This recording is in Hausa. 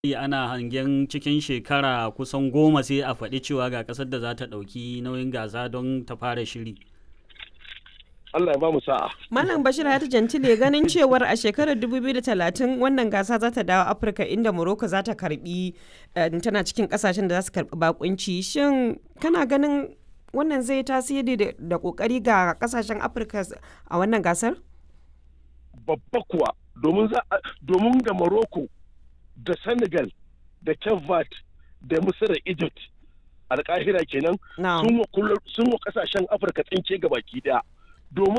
ana hangen cikin shekara kusan goma sai a faɗi cewa ga ƙasar da za ta ɗauki nauyin gasa don ta fara shiri. Allah ya ba mu sa'a. Malam Bashir Hayatu Jantile ganin cewar a shekarar 2030 wannan gasa za ta dawo Afirka inda Morocco za ta karbi tana cikin kasashen da za su karbi bakunci. Shin kana ganin wannan zai tasiri da kokari ga kasashen Afirka a wannan gasar? Babba kuwa domin da Morocco da Senegal da Kevat da Misir Egypt alkahira kenan sun wa kasashen Afirka tsinke ga baki daya. domin